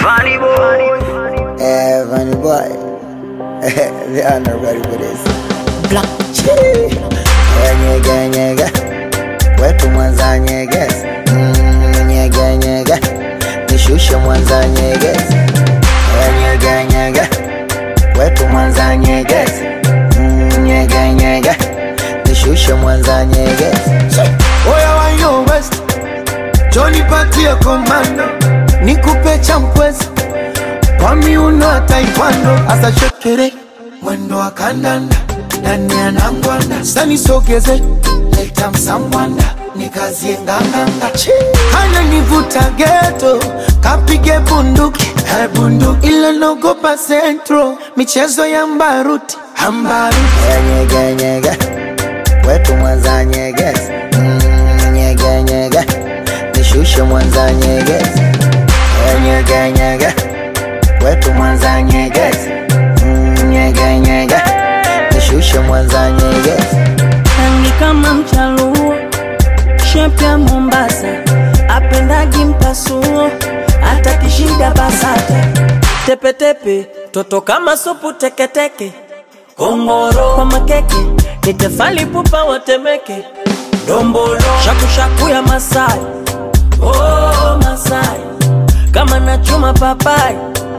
Funny boy. Eh, funny boy. they are not ready for this. Black Chee. Eh, Nyege nyege. Wetu Mwanza nyege. Mm, nyege nyege. Nishushe Mwanza nyege. Eh, nyege nyege. Wetu Mwanza nyege. Mm, nyege nyege. Nishushe Mwanza nyege. Oya wa yo west Johnny patie komando Nikupe champwezi Kwa miuno ya taekwondo Asa shekere Mwendo wa kandanda Ndani ya nangwanda Sani sogeze Leta msambwanda Nikazie nganganga Hana nivuta geto Kapige bunduki Eh bunduki Ila nogopa centro Michezo ya mbaruti Ambaruti Eh, nyege nyege. Wetu Mwanza nyege. Mm, nyege nyege. Nishushe Mwanza nyege. Eh, nyege nyege. Wetu Mwanza nyege. Mm, nyege nyege. Nishushe Mwanza nyege. rangi kama mchaluo, shepu ya Mombasa, apendagi mpasuo, hata kishida basata, tepetepe, toto kama supu teketeke, kongoro kwa makeke, ni tefali pupa watemeke, dombolo shakushaku ya Masai, oh Masai, kama nachuma papai,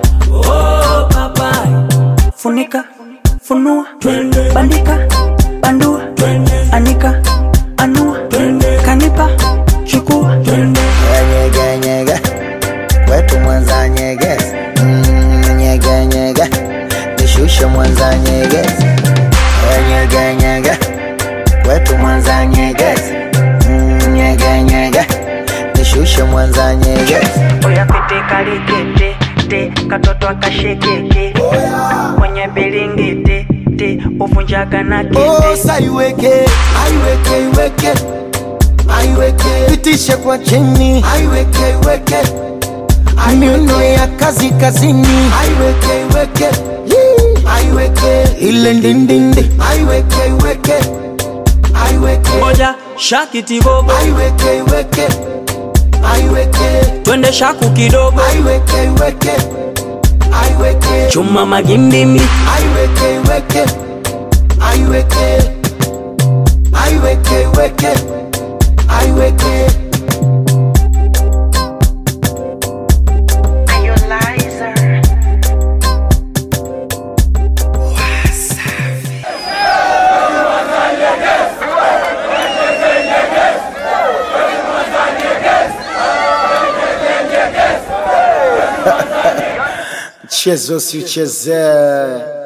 oh papai, funika funua bandika bandua anika anua kanipa chukua Eh, nyege nyege. Wetu Mwanza nyege. Mm, nyege nyege. Nishushe Mwanza nyege. Eh, nyege nyege. Wetu Mwanza nyege. Mm, nyege nyege. Nishushe Mwanza nyege. Oya pete kalikete te katoto akashekeke kwenye bilingiti te uvunjaga na kete Osa iweke, aiweke, iweke, aiweke, pitishe kwa chini, aiweke, iweke, miuno ya kazi kazini, aiweke, iweke, Yee. aiweke, ile ndindindi, aiweke, iweke, aiweke, moja shakitibobo aiweke, iweke, aiweke, twende shaku kidogo aiweke, iweke, aiweke, chuma magimbimbi aiweke, iweke, aiweke, aiweke, iweke, aiweke. Mchezo si uchezee.